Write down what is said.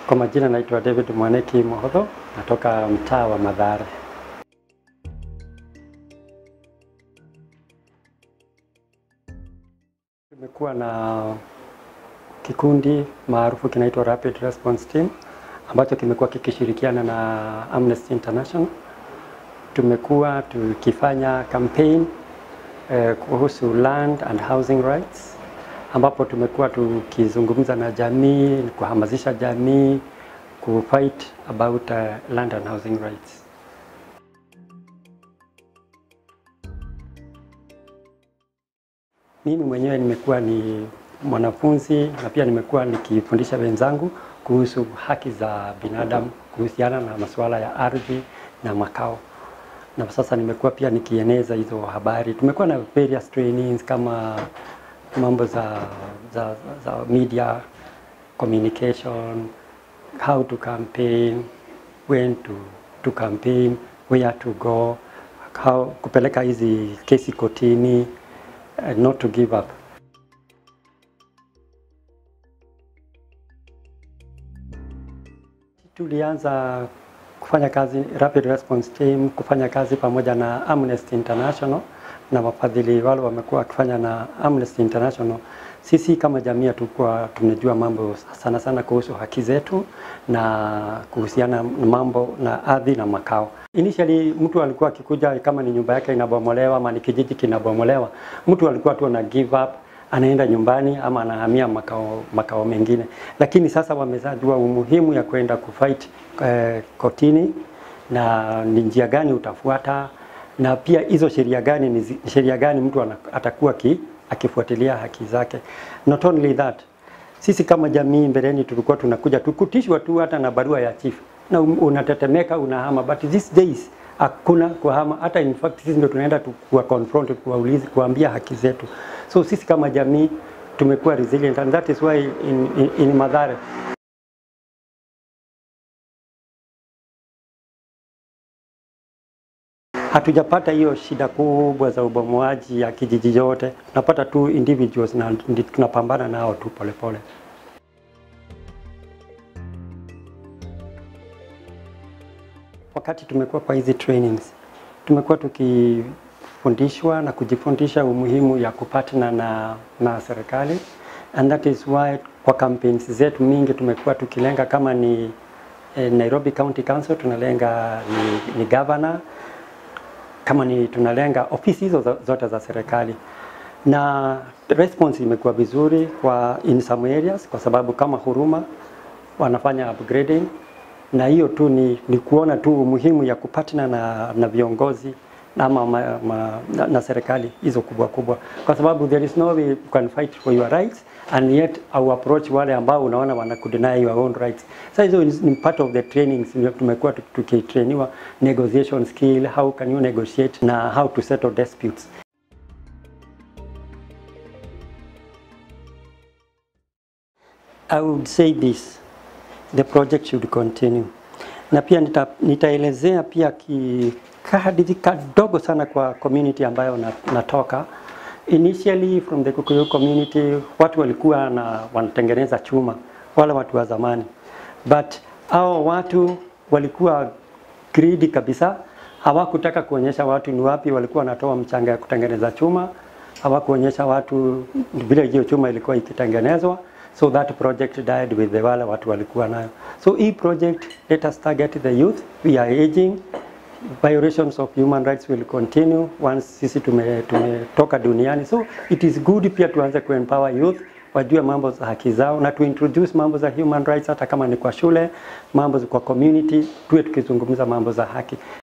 Kwa majina naitwa David Mwaneki Mohodho, natoka mtaa wa Mathare. Tumekuwa na kikundi maarufu kinaitwa Rapid Response Team ambacho kimekuwa kikishirikiana na Amnesty International. Tumekuwa tukifanya campaign eh, kuhusu land and housing rights ambapo tumekuwa tukizungumza na jamii, kuhamasisha jamii ku fight about uh, land and housing rights. Mimi mwenyewe nimekuwa ni mwanafunzi na pia nimekuwa nikifundisha wenzangu kuhusu haki za binadamu kuhusiana na masuala ya ardhi na makao, na sasa nimekuwa pia nikieneza hizo habari. Tumekuwa na various trainings kama mambo za, za, za media communication, how to campaign, when to, to campaign, where to go, how kupeleka hizi kesi kotini, uh, not to give up. Tulianza kufanya kazi Rapid Response Team, kufanya kazi pamoja na Amnesty International na wafadhili wale wamekuwa wakifanya na Amnesty International. Sisi kama jamii tulikuwa tunajua mambo sana sana kuhusu haki zetu na kuhusiana na mambo na ardhi na makao. Initially mtu alikuwa akikuja kama ni nyumba yake inabomolewa ama ni kijiji kinabomolewa, mtu alikuwa tu ana give up anaenda nyumbani ama anahamia makao, makao mengine, lakini sasa wamezajua umuhimu ya kwenda kufight eh, kotini na ni njia gani utafuata na pia hizo sheria gani ni sheria gani mtu ana, atakuwa ki, akifuatilia haki zake. Not only that, sisi kama jamii mbeleni tulikuwa tunakuja tukutishwa tu hata na barua ya chief na unatetemeka unahama, but these days hakuna kuhama. Hata in fact sisi ndio tunaenda kuwa confront kuwauliza, kuambia haki zetu. So sisi kama jamii tumekuwa resilient and that is why in, in, in Mathare hatujapata hiyo shida kubwa za ubomoaji ya kijiji yote. Tunapata tu individuals na tunapambana nao tu polepole. Wakati tumekuwa kwa hizi trainings, tumekuwa tukifundishwa na kujifundisha umuhimu ya kupatana na, na serikali and that is why kwa campaigns zetu mingi tumekuwa tukilenga kama ni eh, Nairobi County Council tunalenga ni, ni governor kama ni tunalenga ofisi hizo zote za serikali na response imekuwa vizuri kwa in some areas, kwa sababu kama Huruma wanafanya upgrading, na hiyo tu ni, ni kuona tu umuhimu ya kupatana na, na viongozi ama ma, ma, na, na serikali hizo kubwa kubwa, kwa sababu there is no way you can fight for your rights and yet au approach wale ambao unaona wanakudeny your own rights. Sasa hizo ni part of the trainings tumekuwa tukitrainiwa negotiation skill, how can you negotiate na how to settle disputes. I would say this, the project should continue. Na pia nita, nitaelezea pia ki kahadithi kadogo sana kwa community ambayo natoka. Initially from the Kikuyu community watu walikuwa na wanatengeneza chuma, wale watu wa zamani, but hao watu walikuwa greedy kabisa, hawakutaka kuonyesha watu ni wapi walikuwa wanatoa mchanga ya kutengeneza chuma, hawakuonyesha watu vile hiyo chuma ilikuwa ikitengenezwa, so that project died with the wale watu walikuwa nayo. So hii project let us target the youth, we are aging violations of human rights will continue once sisi tumetoka tume duniani. So it is good pia tuanze kuempower youth wajue mambo za haki zao na tuintroduce mambo za human rights, hata kama ni kwa shule, mambo kwa community, tuwe tukizungumza mambo za haki.